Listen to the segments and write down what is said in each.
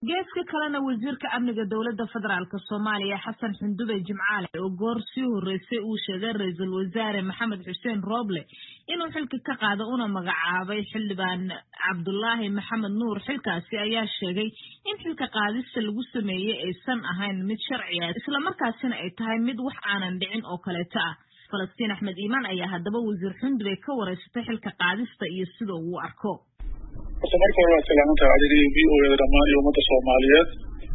geeska kalena wasiirka amniga dowladda federaalk soomaaliya xasan xundube jimcaale oo goor sii horreysay uu sheegay ra-iisul wasaare maxamed xuseen rooble inuu xilka ka qaado una magacaabay xildhibaan cabdulaahi maxamed nuur xilkaasi ayaa sheegay in xilka qaadista lagu sameeyey aysan ahayn mid sharci ah islamarkaasina ay tahay mid wax aanan dhicin oo kaleeto ah falastiin axmed iimaan ayaa haddaba wasiir xundube ka wareysatay xilka qaadista iyo sida uu arko horta marka hore waa salaamantaha adiga v o eda dhammaan iyo ummadda soomaaliyeed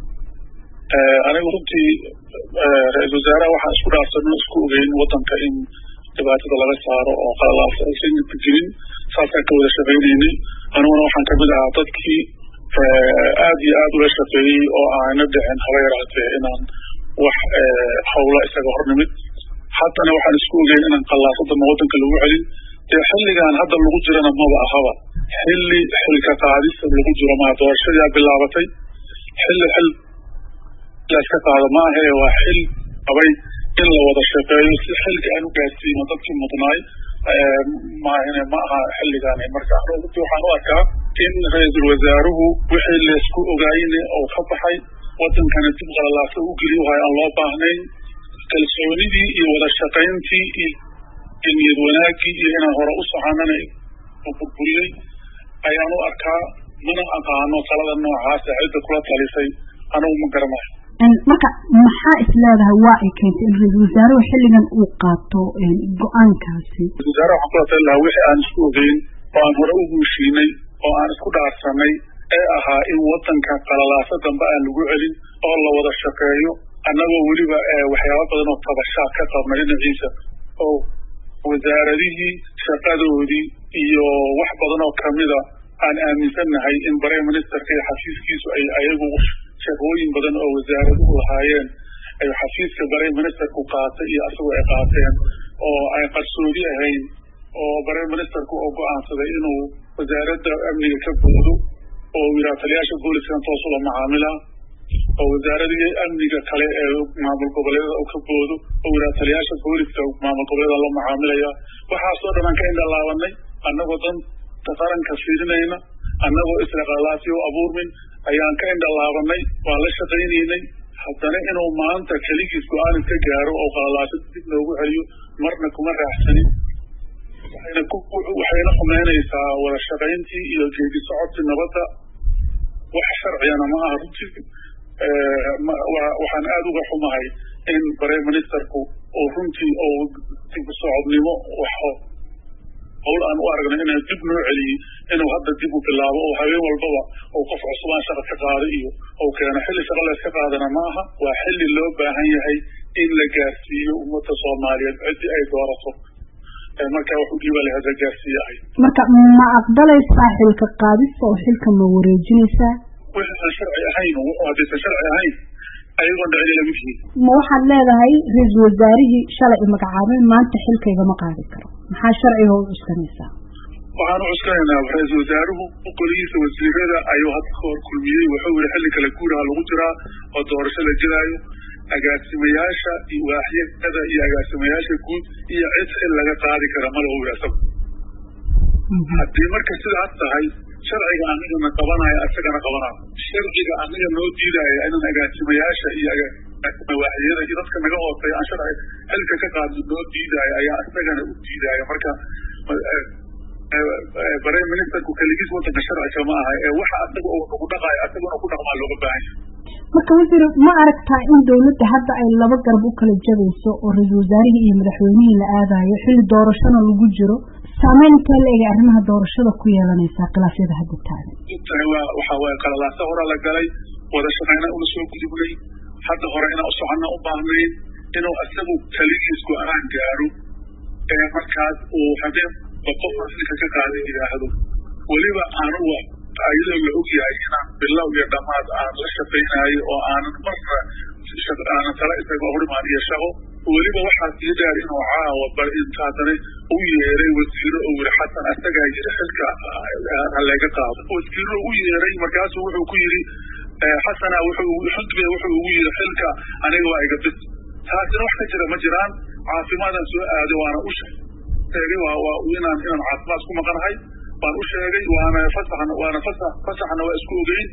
anigu runtii ra-isul wasaaraha waxaan isku dhaafsano isku ogeyn waddanka in dhibaatada laga saaro oo qalalaasa aysan jirin saasaan ka wada shaqaynaynay aniguna waxaan kamid ahaa dadkii aad iyo aad ula shaqeeyey oo aana dhicin haba yaraatee inaan wax hawla isaga hornimid haddana waxaan isku ogeyn inaan qallaasadama waddanka lagu celin dee xilligan hadda lagu jirana maba ahaba xilli xilka qaadista lagu jiro maa doorashadaa bilaabatay xilli xil laska qaado ma ahe waa xil qabay in la wada shaqeeyo si xilka aan u gaarsiino dadkii mudnaay maahine ma aha xilligan marka runtii waxaan u arkaa in ra-iisul wasaaruhu wixii laysku ogaayne oo ka baxay wadankana dib qalalaasa u geli wahay aan loo baahnayn kalsoonidii iyo wada shaqayntii iyo niyad wanaagii iyo inaan hore u soconana burburiyey ayaan u arkaa mana aqaano talada noocaasa cidda kula talisay anigu ma garanayo marka maxaa is leedahay waa ay keentay in ra-iisul wasaaruhu xilligan uu qaato go-aankaasi ra-isul wasaaraha waxaan kula tali lahaa wixii aan isku ogeyn oo aan hore u guushiinay oo aan isku dhaarsanay ee ahaa in wadanka qalalaasa dambe aan lagu celin oo la wada shaqeeyo annagoo weliba waxyaaba badan oo tabashaa ka qabna dhinaciisa oo wasaaradihii shaqadoodii iyo wax badan oo kamida aan aaminsannahay in prime ministerka iyo xafiiskiisu ay ayagu shaqooyin badan oo wasaaraduhu lahaayeen ay xafiiska prime ministerku qaatay iyo asagu ay qaateen oo ay qarsoodi ahayn oo prime ministerku oo go-aansaday inuu wasaaradda amniga ka boodo oo yidhaha taliyaasha booliskan toosula macaamila oo wasaaradii amniga kale ee maamul goboleedada u ka boodo oo yidhaha taliyaasha booliska maamul goboleeda la macaamilaya waxaasoo dhan aan ka indhalaabanay annagoo danta qaranka fiirinayna annagoo israqalaasi u abuurmin ayaan ka indhalaabanay waan la shaqaynaynay haddana inuu maanta keligiis go-aan iska gaaro oo qalalaasa dib loogu celiyo marna kuma raaxsanin waxayna xumeynaysaa wada shaqayntii iyo geedi socodkii nabadda wax sharcigana ma aha runtii waxaan aada uga xumahay in prime ministerku oo runtii oo dib socodnimo hawl aan u aragna ina dib noo celiyey inuu hadda dib u bilaabo oo habeen walbaba oo qof cusubaan shaqa ka qaada iyo ou keeno xilli shaqa layska qaadana ma aha waa xilli loo baahan yahay in la gaarsiiyo ummadda soomaaliyeed ciddii ay doorato marka wax u dhiiba lahayd la gaarsiiyahay marka ma aqbalaysaa xilka qaadista oo xilka ma wareejinaysaa wixii aan sharci ahayn wuxuu haddaysan sharci ahayn ayagoon dhicin ila mid yihiin ma waxaad leedahay ra-iisul wasaarihii shalay i magacaabay maanta xilkaygama qaadi karo maxaa sharciga u cuskanaysaa waxaan u cuskanaynaa ra-iisul wasaaruhu golihiisa wasiirada ayuu hadda ka hor kulmiyey wuxuu yihi xilli kale guuraha lagu jiraa oo doorasho la gelaayo agaasimayaasha iyo waaxyada iyo agaasimayaasha guud iyo cid xil laga qaadi kara mala u asagu haddii marka sidaas tahay sharciga anigana qabanayo asagana qabanayo sharciga aniga noo diidaya inaan agaasimayaasha iyo waaxyada iyo dadka naga hooseeya aan sharci xilka ka qaadno noo diidaayo ayaa isagana u diidaya marka prime ministerku keligiis wadanka sharciga ma aha ee waxa asaga uu nagu dhaqaayo asaguna ku dhaqmaa looga baahan yahay marka wasiir ma aragtaa in dawladda hadda ay laba garab u kala jabayso oo ra-iisul wasaarihii iyo madaxweynihii la aadayo xilli doorashona lagu jiro saameyn intee la egay arrimaha doorashada ku yeelanaysaa khilaafyada hadda taagan waxa waaye qalalaasa hore la galay wada shaqayna una soo gudubnay hadda hore inaan usoconna u baahnayn inuu isagu keligiis go-aan gaaro ee markaas uu habeen qof xilka ka qaadan yidhaahdo weliba anugu ayadoo la og yahay inaan bilow iyo dhammaad aan la shaqaynayo oo aanan marna aanan tala isaga horimaan iyo shaqo weliba waxaa sii dheer inuu caawa bal inta haddana u yeeray wasiiro oo yiri xasan asagaa yiri xilka halaga qaado wasiiro u yeeray markaasuu wuxuu ku yiri xasana wuxuu xudbe wuxuu ugu yiri xilka aniga waa iga bis taasina wax ka jira ma jiraan caafimaadaan soo aaday waana u sheegay waa waa inaan inaan caafimaad ku maqanahay waan u sheegay waana fasaxna waana fasax fasaxna waa isku ogeyn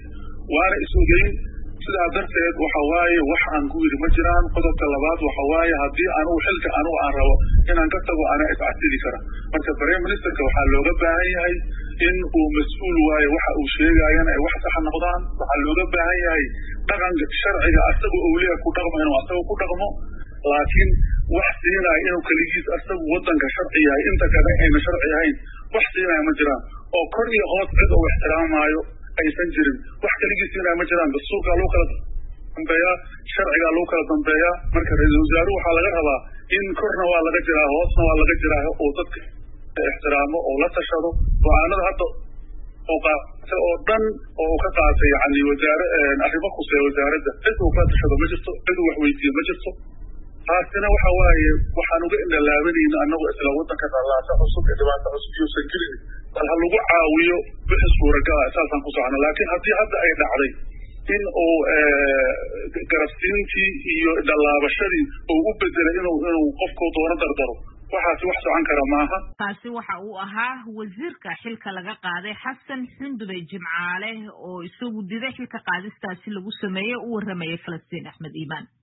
waana is ogeyn sidaa darteed waxa waaye wax aan ku yidhi ma jiraan qodobka labaad waxa waaye haddii anugu xilka anugu aan rabo inaan ka tago anaa iscasili kara marka prime ministerka waxaa looga baahan yahay in uu mas-uul waayo waxa uu sheegaayana ay wax saxa noqdaan waxaa looga baahan yahay dhaqanka sharciga asaga owliya ku dhaqmo inuu asaga ku dhaqmo laakiin wax siinaya inuu keligiis asagu wadanka sharci yahay inta kale ayna sharci ahayn wax siinaya ma jiraan oo kor iyo hoos cid uu ixtiraamaayo aysan jirin wax keligii siinaya ma jiraan dastuurkaa lagu kala dambeeyaa sharcigaa lagu kala dambeeyaa marka ra-iisul wasaaruhu waxaa laga rabaa in korna waa laga jiraa hoosna waa laga jiraa oo dadka ixtiraamo oo la tashado go-aanada hadda oo qaatay oo dhan oo uu ka qaatay yani wasaare arrimo khuseeya wasaaradda cid uu kala tashado ma jirto cid uu wax weydiiyo ma jirto taasina waxa waaye waxaan uga indhalaabanayna annagu isla wadanka dhallaasa cusub ee dhibaata cusub iyousan jirin bal ha lagu caawiyo wixii suuragala saasaan ku socno laakiin haddii hadda ay dhacday in uu garabsiintii iyo dhallaabashadii uu u bedelay inuu inuu qofku doono dardaro waxaasi wax socon kara maaha kaasi waxa uu ahaa wasiirka xilka laga qaaday xasan xundube jimcaale oo isagu diday xilka qaadistaasi lagu sameeyey u warramayay falastiin axmed iimaan